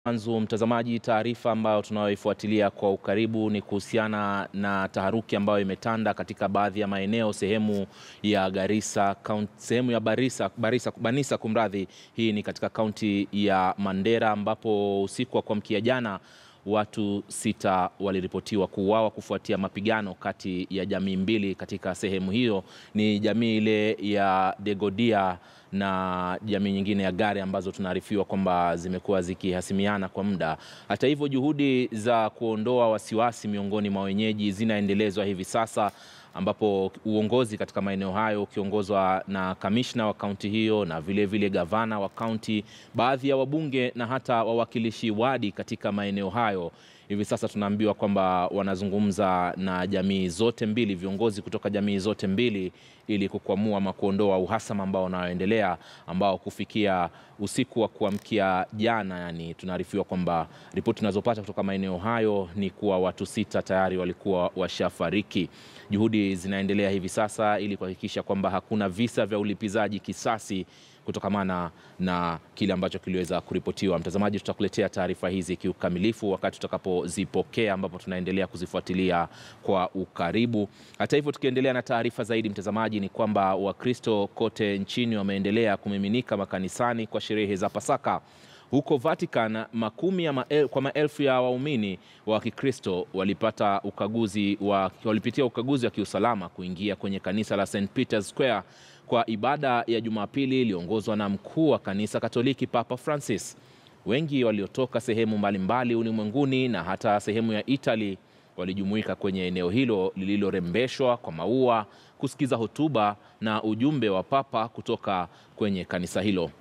Mwanzo mtazamaji, taarifa ambayo tunayoifuatilia kwa ukaribu ni kuhusiana na taharuki ambayo imetanda katika baadhi ya maeneo sehemu ya Garissa, kaunti, sehemu ya Barisa, Barisa, Banisa kumradhi. Hii ni katika kaunti ya Mandera ambapo usiku wa kuamkia jana watu sita waliripotiwa kuuawa kufuatia mapigano kati ya jamii mbili katika sehemu hiyo. Ni jamii ile ya Degodia na jamii nyingine ya Gare ambazo tunaarifiwa kwamba zimekuwa zikihasimiana kwa muda. Hata hivyo, juhudi za kuondoa wasiwasi miongoni mwa wenyeji zinaendelezwa hivi sasa ambapo uongozi katika maeneo hayo ukiongozwa na kamishna wa kaunti hiyo na vile vile gavana wa kaunti, baadhi ya wabunge na hata wawakilishi wadi katika maeneo hayo hivi sasa tunaambiwa kwamba wanazungumza na jamii zote mbili, viongozi kutoka jamii zote mbili ili kukwamua ama kuondoa uhasama ambao unaoendelea, ambao kufikia usiku wa kuamkia jana, yani tunaarifiwa kwamba ripoti tunazopata kutoka maeneo hayo ni kuwa watu sita tayari walikuwa washafariki. Juhudi zinaendelea hivi sasa ili kuhakikisha kwamba hakuna visa vya ulipizaji kisasi kutokamana na kile ambacho kiliweza kuripotiwa. Mtazamaji, tutakuletea taarifa hizi kiukamilifu wakati tutakapozipokea, ambapo tunaendelea kuzifuatilia kwa ukaribu. Hata hivyo, tukiendelea na taarifa zaidi, mtazamaji, ni kwamba Wakristo kote nchini wameendelea kumiminika makanisani kwa sherehe za Pasaka. Huko Vatican makumi ya mael, kwa maelfu ya waumini wa Kikristo walipata ukaguzi wa, walipitia ukaguzi wa kiusalama kuingia kwenye kanisa la St Peter's Square kwa ibada ya Jumapili iliyoongozwa na mkuu wa kanisa Katoliki Papa Francis. Wengi waliotoka sehemu mbalimbali ulimwenguni na hata sehemu ya Italy walijumuika kwenye eneo hilo lililorembeshwa kwa maua kusikiza hotuba na ujumbe wa Papa kutoka kwenye kanisa hilo.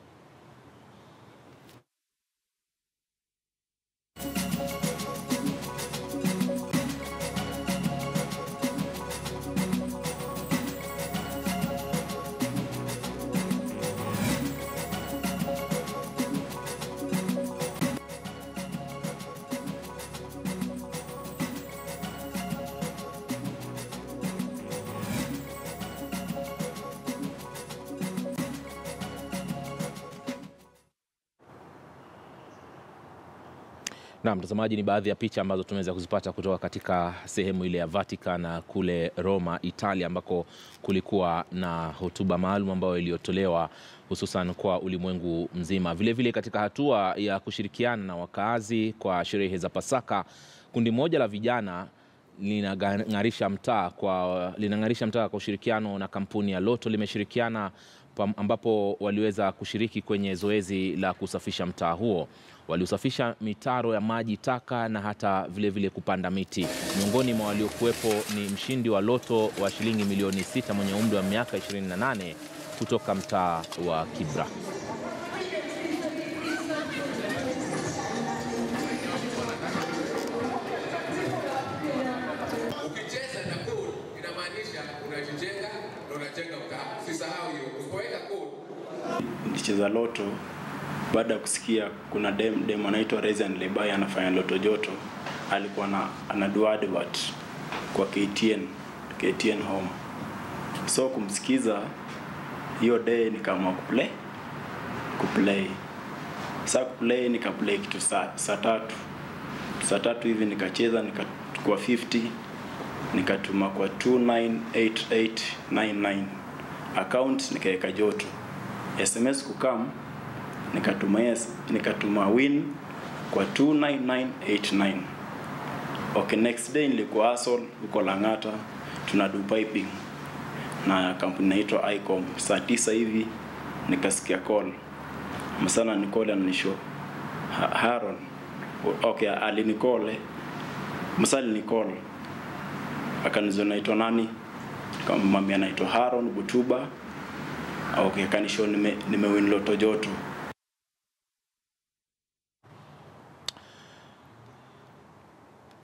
Na mtazamaji, ni baadhi ya picha ambazo tumeweza kuzipata kutoka katika sehemu ile ya Vatican na kule Roma, Italia, ambako kulikuwa na hotuba maalum ambayo iliyotolewa hususan kwa ulimwengu mzima. Vilevile vile katika hatua ya kushirikiana na wakaazi kwa sherehe za Pasaka, kundi moja la vijana linang'arisha mtaa kwa linang'arisha mtaa kwa ushirikiano na kampuni ya Loto limeshirikiana ambapo waliweza kushiriki kwenye zoezi la kusafisha mtaa huo. Waliusafisha mitaro ya maji taka na hata vilevile vile kupanda miti. Miongoni mwa waliokuwepo ni mshindi wa loto wa shilingi milioni sita mwenye umri wa miaka 28 kutoka mtaa wa Kibra. Ukicheza na code inamaanisha unajijenga na unajenga mtaa. Usisahau hiyo. Usipoweka code Nilicheza loto baada ya kusikia kuna dem dem anaitwa Reason Lebai anafanya loto joto, alikuwa na anadu advert kwa KTN KTN home, so kumsikiza hiyo day nikaamua kuplay kuplay. Sasa kuplay nikaplay kitu saa saa tatu saa tatu hivi nikacheza nikachukua 50 nikatuma kwa 298899 account nikaweka joto SMS kukam nikatuma yes, nikatuma win kwa 29989 okay next day nilikuwa hustle huko Lang'ata tuna do piping na kampuni inaitwa Icom saa tisa hivi nikasikia call msana nicall ananisho ha Haron okay alinicall msali nicall akanizo naitwa nani kama mami anaitwa Haron Butuba okay kanisho nime, nime win loto joto